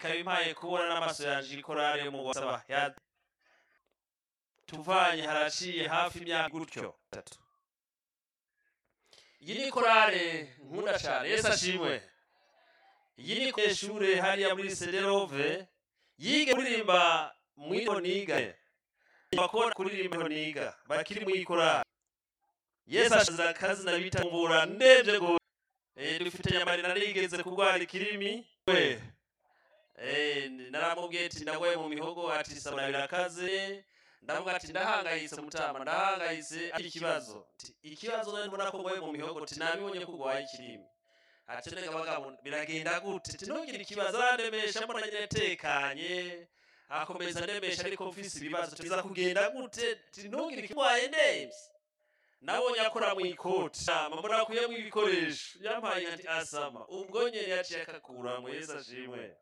ikabimpaye kubona n'amaso yanjye ikorari yo mu basaba ya- tuvanye haraciye hafi imyaka gutyo itatu iyi ni korale nkunda cyane yesu ashimwe iyi ni ishuri hariya muri sederove yige kuririmba muri honiga bakora kuririmba honiga bakiri muri korali yesu ashize akazi nabita mvura ndebye go Eh, dufitanye amarira nigeze kurwara ikirimi we Eh, naramubwiye ati nawe mu mihogo ati sabura birakaze ndavuga ati ndahangayitse mutama ndahangayitse ari ikibazo Ati, ikibazo nawe ndabona ko ngoye mu mihogo ati nabibonye ko urwaye ikirimi ati reka bagabo biragenda gute ati ntugire ikibazo arandemesha mbona nyine tekanye akomeza andemesha ariko mfise ibibazo ati biza kugenda gute ati ntugire ikirwaye ndemvye nabonye akora mu ikoti mama nakuyemo ibikoresho yampaye ati asama ubwo nyine yaciye akakura mu yesu ashimwe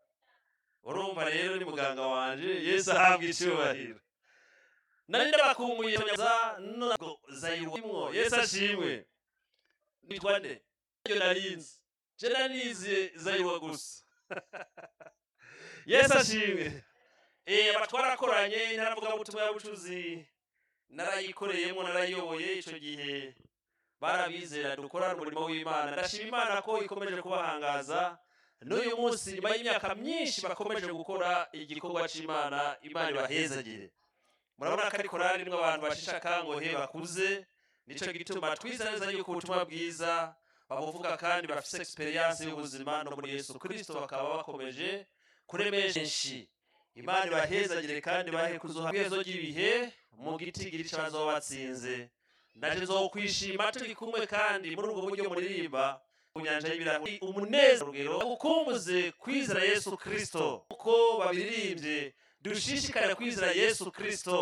urumva rero ni muganga wanje yesu ahabwa icyubahiro nari ndabakumbuye za ntabwo zayirwimwo yesu ashimwe nitwa nde iyo narinzi je nanize zayirwa gusa yesu ashimwe eh abatwarakoranye ntaravuga ubutumwa y'ubucuzi narayikoreyemo narayiyoboye icyo gihe barabizera dukorana umurimo w'imana ndashima imana ko ikomeje kubahangaza n'uyu munsi nyuma y'imyaka myinshi bakomeje gukora igikorwa cy'imana imana ibahezagire murabona ko ari korari irimo abantu bashisha akangohe bakuze nicyo gituma twizera neza yuko ubutumwa bwiza babuvuga kandi bafite egisperiyanse y'ubuzima no muri yesu kirisito bakaba bakomeje kuremesha imana ibahezagire kandi bahe kuzuha kwezo ry'ibihe mu giti giri cyazo watsinze naje zokwishima turi kumwe kandi muri ubwo buryo muririmba ku nyanja y'ibirahuri umunezero urugero ukumbuze kwizera yesu kirisito uko babirimbye dushishikare kwizera yesu kirisito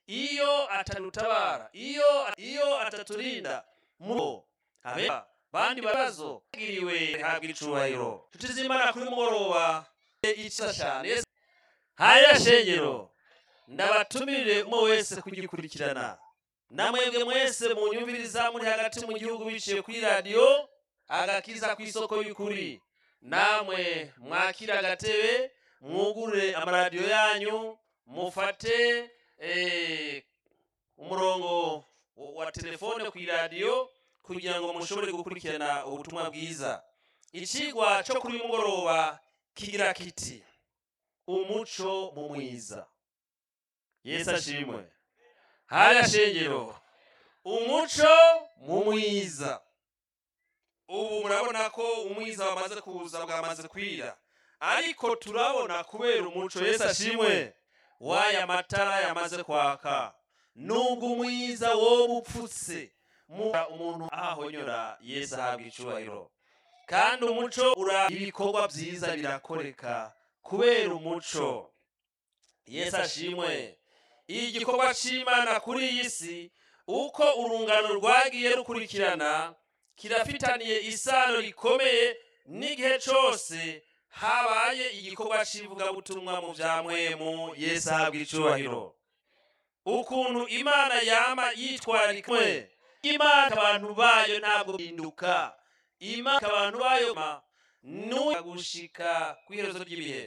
iyo atadutabara iyo iyo ataturinda mu abera bandi babazo bagiriwe habwa icubahiro nshuti z'imana kuri mugoroba icyiza cyane hariya shengero ndabatumirire umwe wese kugikurikirana namwebwe mwese mu nyumviriza muri hagati mu gihugu biciye kuri radiyo agakiza ku isoko y'ukuri namwe mwakira agatebe mwugurure amaradiyo yanyu mufate eh, umurongo wa telefone ku iradiyo kugira ngo mushobore gukurikirana ubutumwa bwiza ikigwa cyo kuri uyu mugoroba kigira kiti umuco mu mwiza yesu ashimwe hariya shengero umuco mu mwiza ubu murabona ko umwiza wamaze kuza bwamaze kwira ariko turabona kubera umuco yesu ashimwe w'aya matara yamaze kwaka nubwo umwiza woba upfutse mu- umuntu ahahonyora yesu ahabwa icyubahiro kandi umuco ura ibikorwa byiza birakoreka kubera umuco yesu ashimwe igikorwa cy'imana kuri iyi si uko urungano rwagiye rukurikirana kirafitaniye isano rikomeye n'igihe cyose habaye igikorwa cy'ivugabutumwa mu bya mwemu yesu ahabwa icyubahiro ukuntu imana yama yitwarika mwe imana abantu bayo ntabwo bihinduka imana abantu bayo gushika ku iherezo ry'ibihe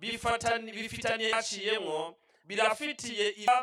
bifatani- bifitaniye yaciyemo birafitiye iba